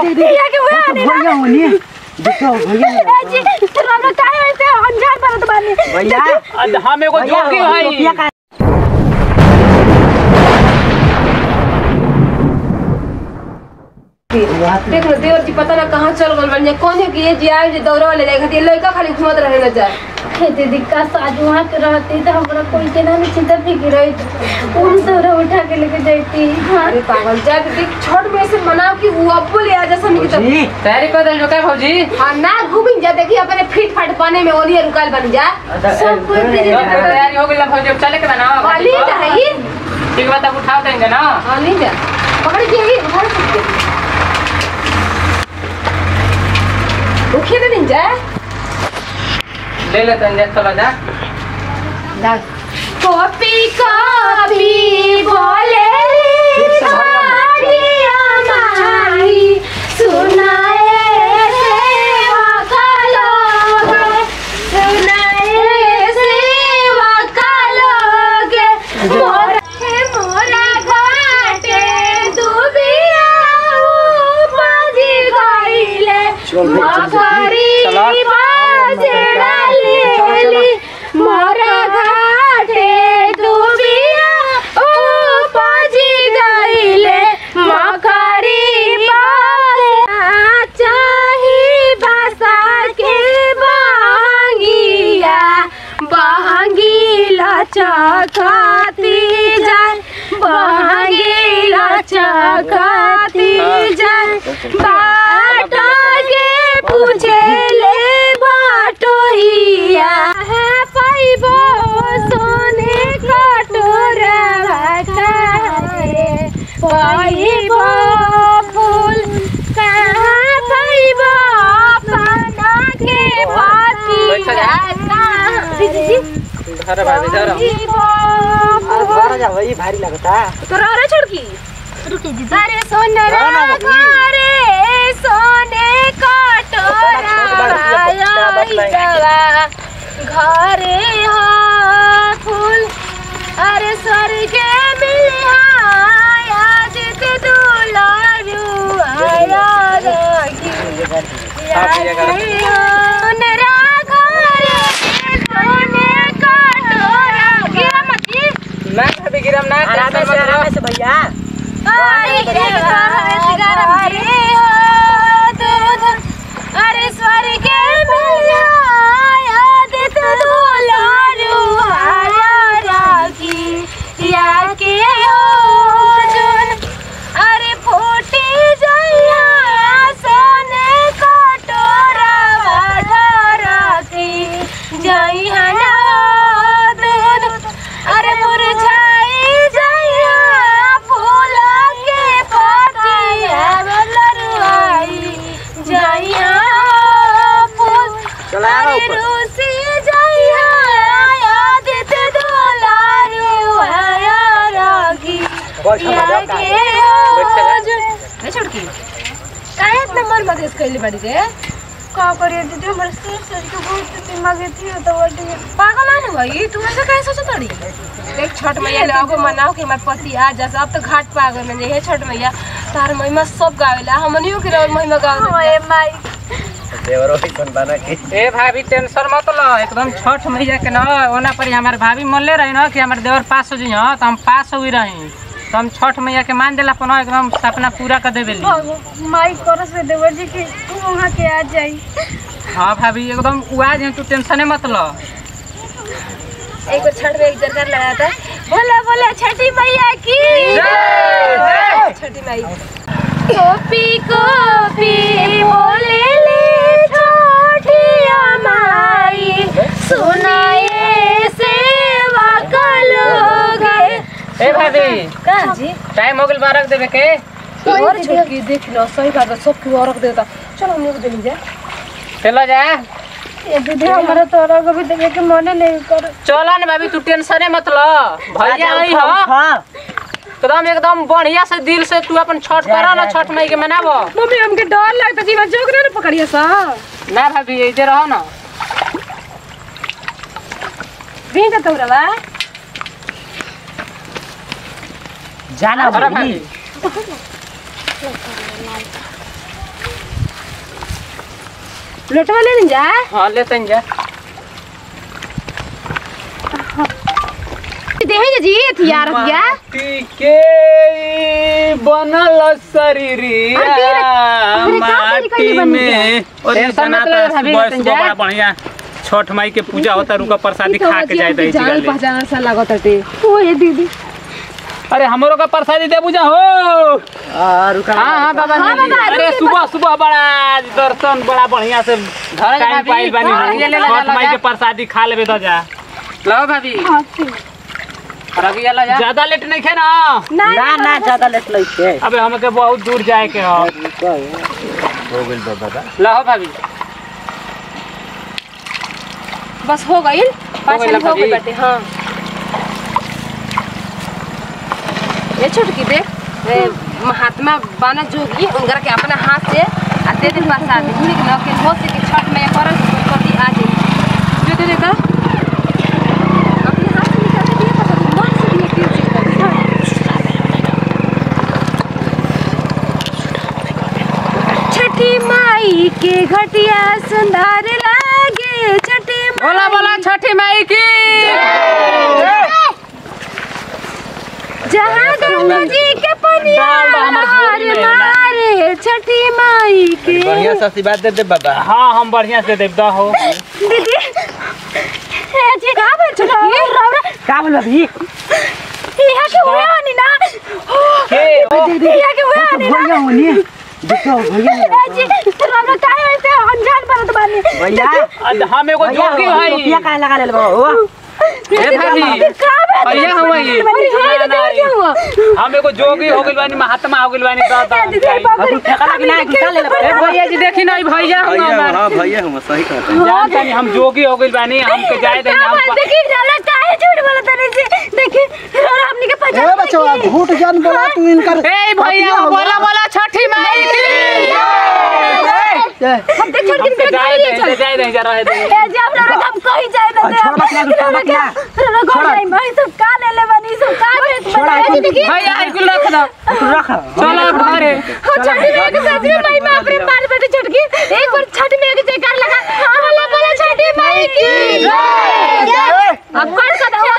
ये के हुआ नहीं भैया होनी देखो भैया ए जी तेरा लोग काहे ऐसे अनजान बनत बानी भैया हम एगो जोगी टोपिया हई का देख लो देवर जी पता ना कहाँ चल गल बन कौन है कि ये जी आए जे दौड़ा ले जाए खातिर लड़का खाली घूमत रहे न जाए हे दीदी का साज वहाँ के रहती तो हमरा कोई के ना चिंता फिक्र रही उन दौरा उठा के लेके जाती हाँ अरे पागल जा के देख छठ में से मनाओ कि वो अब्बो ले आ जा सनी की तब जी तैयारी कर देल जो का भौजी हाँ ना घूमिन जा देखी अपने फिट फाट पाने में ओलिए रुकाल बन जा सब कोई दीदी तो तैयारी हो गई ना भौजी अब चले के बनाओ वाली जाई ठीक बात अब उठा देंगे ना हाँ नहीं जा पकड़ के ही उठा सकते उठे तो नहीं जाए ले लेते हैं चलो जा कॉपी कॉपी बोले सुनाए सेवा का लोगे सुनाए सेवा का लोगे मोरा हे मोरा घाटे दुबिया माजी गइले मगरी बाजेरा लेली मोरा घाटे दुबिया ओ पाजी गइले मकरी बाजे चाही बासा के बांगिया बहंगीला चखाती जाए बहंगीला चखाती जाए बाटा के पूछे ले बाटोहिया है पाइबो सोने कटोरा खाए पाइबो फूल कहाँ पाइबो पाना के बैठ जा। भाती दीदी धर भाभी धर घर जा वही भारी लगता तोरा अरे छोड़की रुकी दीदी अरे सोनरा घरे सोने कटोरा आइटवा घरे हो फूल अरे स्वर्ग मिलिया आज ते दुलारू आया रही सोनरा घरे सोने कटोरा गिरा मत ना भाभी गिरम ना आराम से आराम से भैया आई के गरम रे हो दूध अरे स्वर्ग मिला याद तो दुलारू आया राखी या के हो जुन अरे फूटी जइया सोने कटोरा वाला राखी जइया ना दूध अरे मुरझाई जइया फूल के पतिया लरुआई जइया फूल चलाओ अरे ऊपर। रूसी जइया याद ते दुलारू आया रागी बैठ जा, या बैठ जा। के हो बैठ जुन है छोड़की काहे इतना मन मगज कैले बाड़ी रे का करिए दीदी हमारे सिर सर के बहुत दिमाग थी तो वो पागल है ना भाई तू ऐसा कैसे सोचत रही देख छठ मैया ले आगो मनाओ कि हमार पति आ जा अब तो घाट पे आ गए में हे छठ मैया तार महिमा सब गावेला हमनियो के और महिमा गावे ओए माई देवरो ही कौन बना के ए भाभी टेंशन मत लो एकदम छठ मैया के न ओना पर हमार भाभी मनले रही न कि हमार देवर पास हो जइह तो हम पास हुई रही तो हम छठ मैया के मान देला अपन एकदम सपना पूरा कर देबे ली माई करस से देवर जी की तू वहाँ के आ जाई हाँ भाभी एकदम उआ जे तू टेंशन मत लो एक बार छठ में एक जरकार लगाया था बोला बोला छठी मैया की छठी माई कॉपी कॉपी बोले ले छोटिया माई सुनाए सेवा का लोगे ए भाभी का जी टाइम हो गेल बा रख देबे के और छोटकी देख लो सही बात है सब क्यों रख देता चलो हम लोग देली जा चलो जा ये दीदी हमारा तोरा को भी देखे के मने नहीं कर चलो न भाभी तू टेंशन मत लो भैया आई हो हाँ एकदम एकदम बढ़िया से दिल से तू अपन छठ करा ना छठ मई के मनाबो मम्मी हमके डर लगता जीवा जोक ना पकड़िए सा ना भाभी इधर रहो ना भी जाता हूँ रवा जाना अरे भाभी भाभी लोटवा ले जा हाँ लेते जा देहे जी अथिया रतिया के बनल शरीरिया अरे का करी करी माटी बनी में और टेंशन जना मत ले, भाभी बस लेते जा। बड़ा बढ़िया छठ माई के पूजा होता रुका प्रसादी खा के जाए दही जान चिगले पहचान सा लागत हटे ओ ये दीदी अरे हमरो का प्रसादी दे बुझा हो आ रुका हाँ हाँ बाबा जी अरे सुबह सुबह बड़ा दर्शन बड़ा बढ़िया से जा टाइम भाभी। पाइल बानी हाँ, हम। ये ले ला, छठ ला, माई ला। के प्रसादी खा लेबे तो जा लो भाभी हाँ ठीक रगिया ला जा ज्यादा लेट नहीं खे ना ना ना ज्यादा लेट लई के अबे हमके बहुत दूर जाए के हो हो गेल बा बाबा लो भाभी बस हो गइल पाँच गइल मिनट हो भाभी। गइल बाटे हाँ ये छोटकी देख ए, महात्मा बाना जोगी उनकर के अपना हाथ से आ दे दे प्रसाद भूल के न के हो से के छठ में करल पति आ जाए जो दे दे का अपने हाथ से निकाल के दिए प्रसाद मन से दिए के चीज कर दिए छठी माई के घटिया सुंदर लागे छठी बोला बोला छठी माई की जहाँ गंगा जी के पनिया लहर मारे छठी माई के बढ़िया से आशीर्वाद दे दे बाबा हाँ हम बढ़िया से देव दा हो दीदी ए जी का बोल छलो रौरा का बोल अभी यहाँ के हुए हनी ना यहाँ के हुए हनी ना भैया होनी देखो भैया ए जी रौरा काहे ऐसे अनजान बनत बानी भैया आज हम एगो जोगी रुपया हई का लगा ले बाबा हो ए भाभी का बात भैया हुआ ये बनी हां ना, ना, क्या हुआ हम एगो जोगी हो गइल बानी महात्मा हो गइल बानी दा दा दीदी बाबा तू ठेका लगी ना निकाल ले ए भैया जी देखी ना ई भैया हुआ हमार हां भैया हम सही कहते जान तानी हम जोगी हो गइल बानी हमके जाए दे का हम बात देखी रौरा काहे झूठ बोलत तनी से देखी रौरा हमनी के पहचान ए बच्चा झूठ जान बोला तू इनकर ए भैया बोला बोला छठी माई की हम देख छोड़ हमके जाए दे जाए दे जा रहे दे ए जी हम रौरा हम कहीं जाए ना दे छोड़ बकला, छोड़ बकला। रौरा घर जाई मैं सब का ले ले बनी सब का भेज बता जी देखी भैया आई कुल रख दो रख चलो घरे हो छठी में के साथ में माई बाप रे मार बेटे छटकी एक बार छठी में के जयकार लगा बोला बोला छठी माई की जय अब कौन सा दो